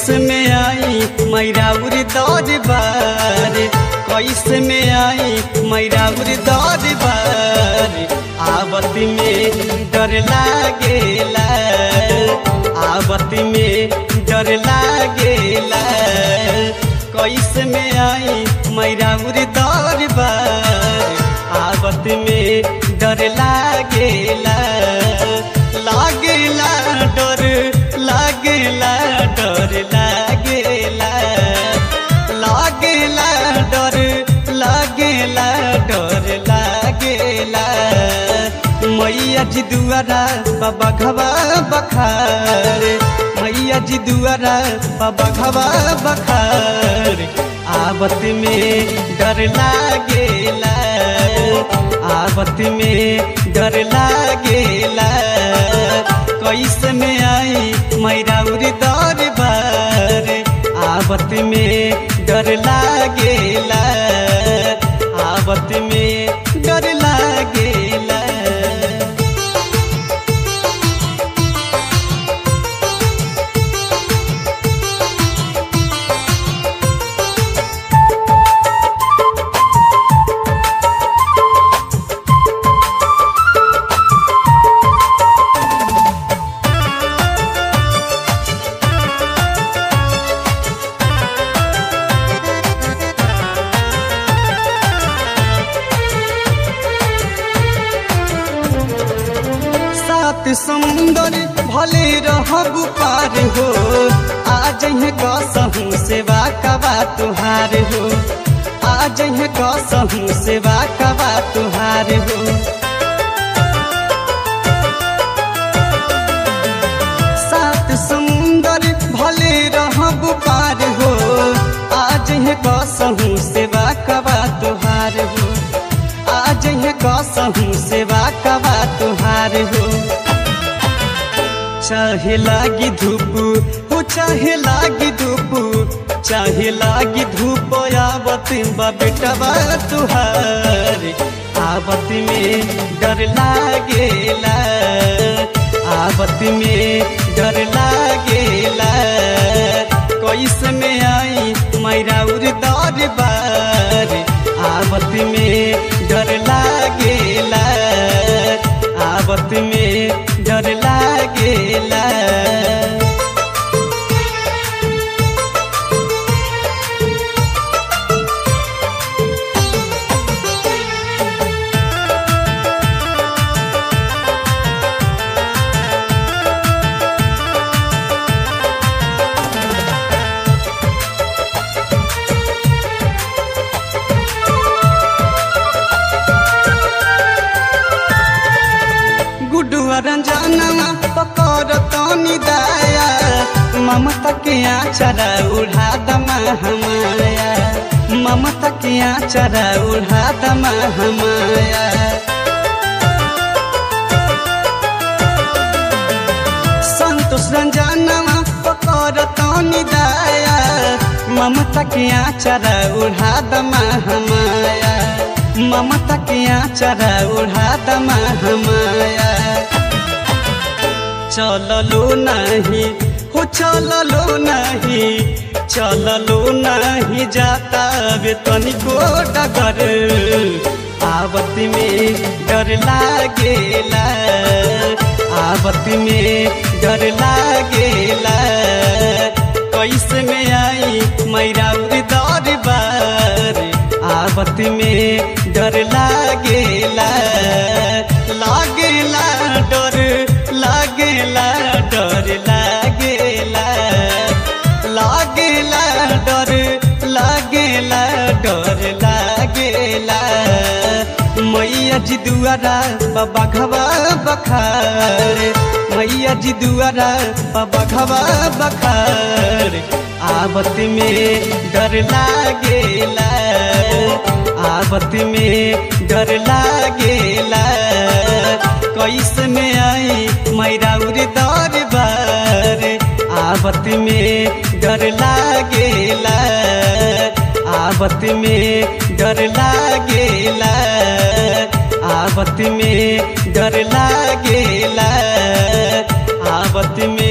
कैसे में आई मैराउर दौर बार कैसे में आई मैराउर दौर बार आवत में डर लागेला आवत में डर लागेला कैसे में आई मैराउर दौर बार आवत में डर लागेला लागेला डर लागेला डर लागेला लागेला डर लागेला डर लागेला मैया जी दुआरा बाबा घवा बखार मैया जी दुआरा बाबा घवा बखार आवत में डर लागेला आवत में डर लागेला कैसे में आई मैराउर दौर बार आवत में डर लागेला आवत में डर लागेला सात समुंदर भले रहबू पार हो आज कसहूँ सेवा कबा तुहार हो आज कसहूँ सेवा कबा तुहार हो सात समुंदर भले रहबू पार हो आज कसहूँ सेवा कबा तुहार हो आज कसहूँ सेवा कबा तुहार हो चाहे लागी धूप हो चाहे लागी धूप चाहे लागी धूप आवत बा बेटवा तुहार आवत में डर लागेला आवत में डर लागेला कैसे में आई मैराउर दौर बार आवत में डर लागेला आवत में डर लागेला गुडुआ रंजनवा पकर तनी दाया ममता के आचरा उड़ा दमा हमाया ममता के आचरा उड़ा दमा हमाया संतोष रंजनवा पकर तनी दाया ममता के आचरा उड़ा दमा हमाया ममता के आचरा उड़ा दमा हमाया चललो नहीं हो चललो नहीं चललो नहीं जाता वे तनिको डगर आवत में डर लागेला आवत में डर लागेला कैसे में आई मैराउर दौर बार आवत में डर लागेला लागेला डर लागेला डर लागेला लागेला डर लागेला डर लागेला मैया जी दुआरा बाबा घवा बखार मैया जी दुआरा बाबा घवा बखार आवत में डर लागेला आवत में डर लागेला कैसे में आई मैराउर दौर बार आवत में डर लागेला आवत में डर लागेला आवत में डर लागेला आवत में